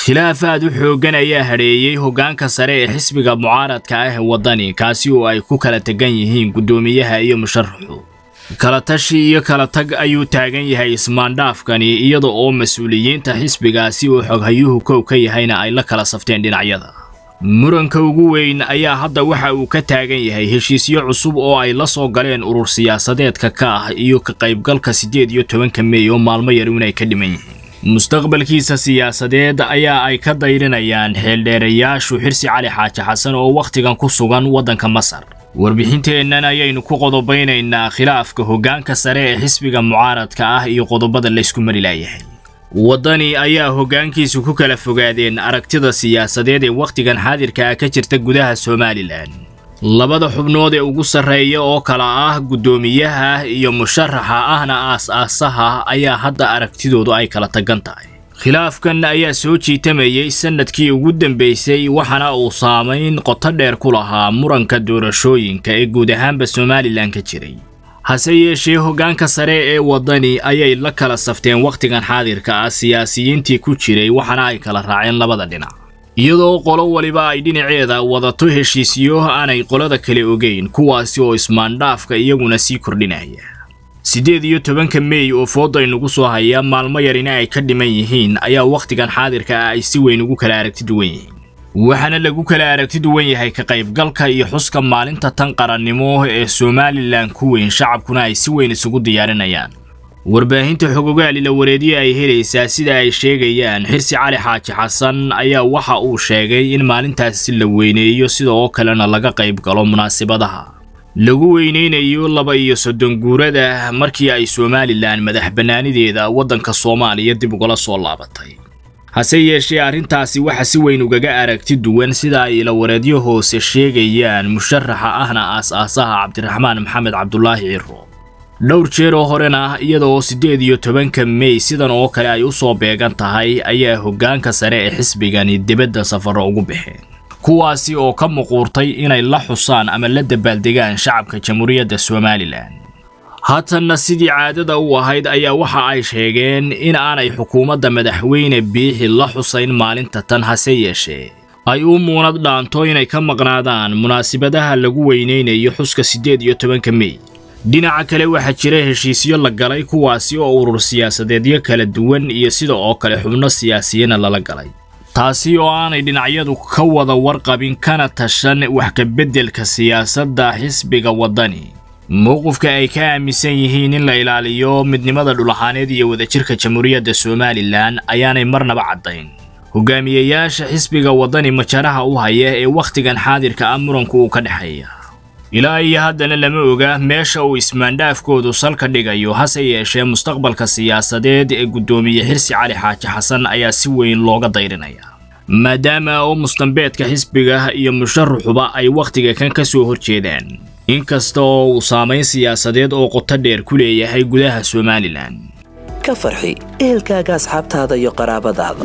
khilaaf aad u xooggan ayaa hadheeyey hoggaanka sare ee xisbiga mucaaradka ah ee waddani kaasi oo ay ku kala tegan yihiin guddoomiyaha iyo musharaxu kala tashi iyo kala tag ayuu taagan yahay ismaandhaafkani iyada oo mas-uuliyiinta xisbigaasi oo xoghayuhu kow ka yahayna ay la kala safteen dhinacyada muranka ugu weyn ayaa hadda waxa uu ka taagan yahay heshiisyo cusub oo ay la soo galeen urur siyaasadeedka ka ah iyo ka qaybgalka siddeed iyo tobanka meey oo maalmo yar inay ka dhiman yihiin mustaqbalkiisa siyaasadeed ayaa ay ka dayrinayaan xeeldheerayaashu xirsi cali xaaji xasan oo wakhtigan ku sugan waddanka masar warbixinteennan ayaynu ku qodobaynaynaa khilaafka hoggaanka sare ee xisbiga mucaaradka ah iyo qodobada laysku mari laayahay waddani ayaa hoggaankiisu ku kala fogaadeen aragtida siyaasadeed ee wakhtigan xaadirka ah ka jirta gudaha somalilan labada xubnood ee ugu sarreeya oo kala ah guddoomiyaha iyo musharaxa ahna aas-aasaha ayaa hadda aragtidoodu ay kala tagan tahay khilaafkan ayaa soo jiitamayey sannadkii ugu dambaysay waxaana uu saamayn qoto dheer ku lahaa muranka doorashooyinka ee guud ahaanba somalilan ka jiray hase yeeshee hoggaanka sare ee waddani ayay la kala safteen wakhtigan xaadirka ah siyaasiyiintii ku jiray waxaana ay kala raaceen labada dhinac iyadoo qolo waliba ay dhinaceeda wadato heshiisyo aanay qolada kale ogeyn kuwaasi oo ismaandhaafka iyaguna sii kordhinaya siddeed iyo tobanka meey oo fooda inagu soo haya maalmo yarina ay ka dhiman yihiin ayaa wakhtigan xaadirka ah ay si weyn ugu kala aragti duwan yihiin waxaana lagu kala aragti duwan yahay ka qaybgalka iyo xuska maalinta tan qarannimo ee somalilan ku weyn shacabkuna ay si weyn isugu diyaarinayaan warbaahinta xogogaali la wareediye ay helaysaa sida ay sheegayaan xirsi cali xaaji xasan ayaa waxa uu sheegay in maalintaasi la weyneeyo sida oo kalena laga qayb galo munaasibadaha lagu weyneynayo laba iyo soddon guurada markii ay somalilan madax bannaanideeda waddanka soomaaliya dib ugala soo laabatay hase yeeshee arrintaasi waxa si weyn ugaga aragti duwan sida ay ilawareedyo hoose sheegayaan musharaxa ahna aas-aasaha cabdiraxmaan maxamed cabdulaahi ciro dhowr jeer oo horena iyada oo siddeed iyo tobanka mey sidan oo kale ay u soo beegan tahay ayaa hoggaanka sare ee xisbigani dibadda safarro ugu baxeen kuwaasi oo ka muquurtay inay la xusaan ama la dabaaldegaan shacabka jamhuuriyadda somalilan haatanna sidii caadada u ahayd ayaa waxa ay sheegeen in aanay xukuumadda madaxweyne biixi la xusayn maalinta tan hase yeeshee ay u muunad dhaanto inay ka maqnaadaan munaasibadaha lagu weyneynayo xuska siddeed iyo tobanka mey dhinaca kale waxaa jira heshiisyo la galay kuwaasi oo urur siyaasadeedyo kala duwan iyo sida oo kale xubno siyaasiyana lala galay taasi oo aanay dhinacyadu ka wada warqabin kana tashan wax ka beddelka siyaasadda xisbiga waddani mowqifka ay ka aaminsan yihiin in la ilaaliyo midnimada dhulaxaaneed iyo wadajirka jamhuuriyadda somalilan ayaanay marnaba caddayn hogaamiyeyaasha xisbiga waddani majaraha u haya ee wakhtigan xaadirka ah muranku uu ka dhexeeya ilaa iyo haddana lama oga meesha uu ismaandhaafkoodu salka dhigayo hase yeeshee mustaqbalka siyaasadeed ee guddoomiye xirsi cali xaaji xasan ayaa si weyn looga dayrinaya maadaama oo mustambeedka xisbiga iyo musharaxuba ay wakhtiga kan ka soo horjeedaan inkasta oo uu saamayn siyaasadeed oo qoto dheer ku leeyahay gudaha somalilan ka farxi ehelkaaga asxaabtaada iyo qaraabadaada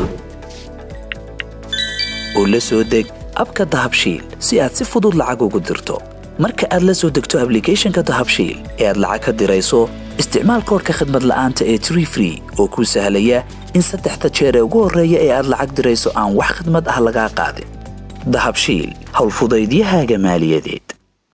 oo la soo deg abka dahabshiil si aad si fudud lacag ugu dirto marka aad la soo degto ablicathonka dahabshiil ee aad lacag ka dirayso isticmaal koorka khadmad la'aanta ee tree free oo kuu sahlaya in saddexda jeer ee ugu horreeya ee aad lacag dirayso aan wax khadmad ah lagaa qaadin dahabshiil howlfudaydiyahaaga maaliyadeed